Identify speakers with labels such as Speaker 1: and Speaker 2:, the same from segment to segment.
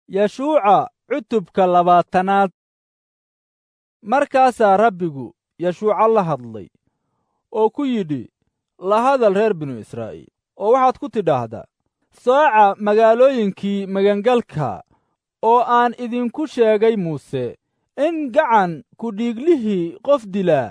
Speaker 1: yashuuca cutubka labaatanaad markaasaa rabbigu yashuuca la hadlay oo ku yidhi la hadal reer binu israa'iil oo waxaad ku tidhaahdaa sooca magaalooyinkii magangalka oo aan idinku sheegay muuse in gacan kudhiiglihii qof dilaa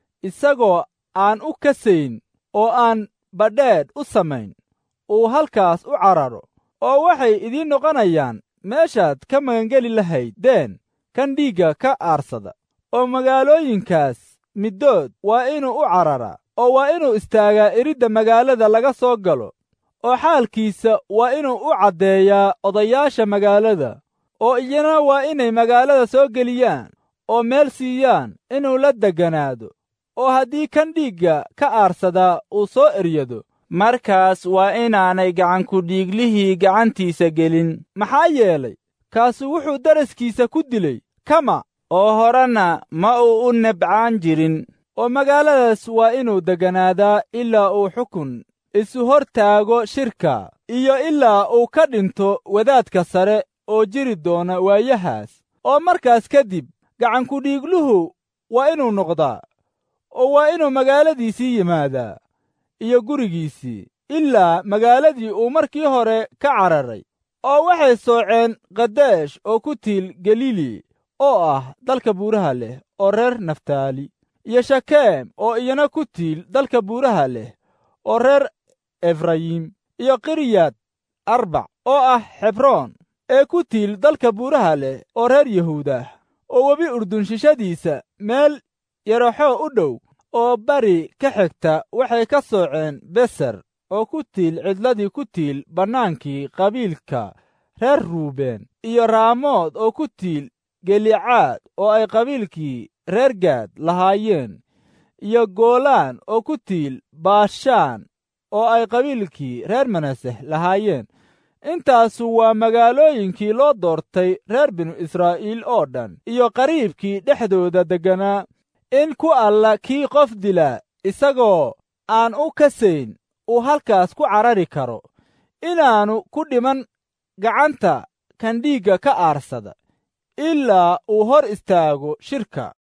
Speaker 1: isagoo aan u kasayn oo aan badheedh u samayn uu halkaas u cararo oo waxay idiin noqonayaan meeshaad ka magangeli lahayd deen kan dhiigga ka aarsada oo magaalooyinkaas middood waa inuu u cararaa oo waa inuu istaagaa iridda magaalada laga soo galo oo xaalkiisa waa inuu u caddeeyaa odayaasha magaalada oo iyana waa inay magaalada soo geliyaan oo meel siiyaan inuu la degganaado oo haddii kan dhiigga ka aarsadaa uu soo eryado markaas waa inaanay gacankudhiiglihii gacantiisa gelin maxaa yeelay kaasu wuxuu daraskiisa ku dilay kama oo horena ma uu u nebcaan jirin oo magaaladaas waa inuu degganaadaa ilaa uu xukun isu hor taago shirka iyo ilaa uu ka dhinto wadaadka sare oo jiri doona waayahaas oo markaas kadib gacankudhiigluhu waa inuu noqdaa oo waa inuu magaaladiisii yimaadaa iyo gurigiisii ilaa magaaladii uu markii hore ka cararay oo waxay sooceen kadeesh oo ku tiil galili oo ah dalka buuraha leh oo reer naftaali iyo shakeem oo iyana ku tiil dalka buuraha leh oo reer efrayim iyo kiryad arbac oo ah xebroon ee ku tiil dalka buuraha leh oo reer yahuudah oo webi urdun shishadiisa meel yaraxoo u dhow oo bari ka xigta waxay ka sooceen beser oo ku tiil cidladii ku tiil bannaankii qabiilka reer ruubeen iyo raamood oo ku tiil gelicaad oo ay qabiilkii reer gaad lahaayeen iyo goolaan oo ku tiil baashaan oo ay qabiilkii reer manaseh lahaayeen intaasu waa magaalooyinkii loo doortay reer binu israa'iil oo dhan iyo qariibkii dhexdooda degganaa in ku alla kii qof dila isagoo aan u kasayn uu halkaas ku carari karo inaannu ku dhiman gacanta kan dhiigga ka aarsada ilaa uu hor istaago shirka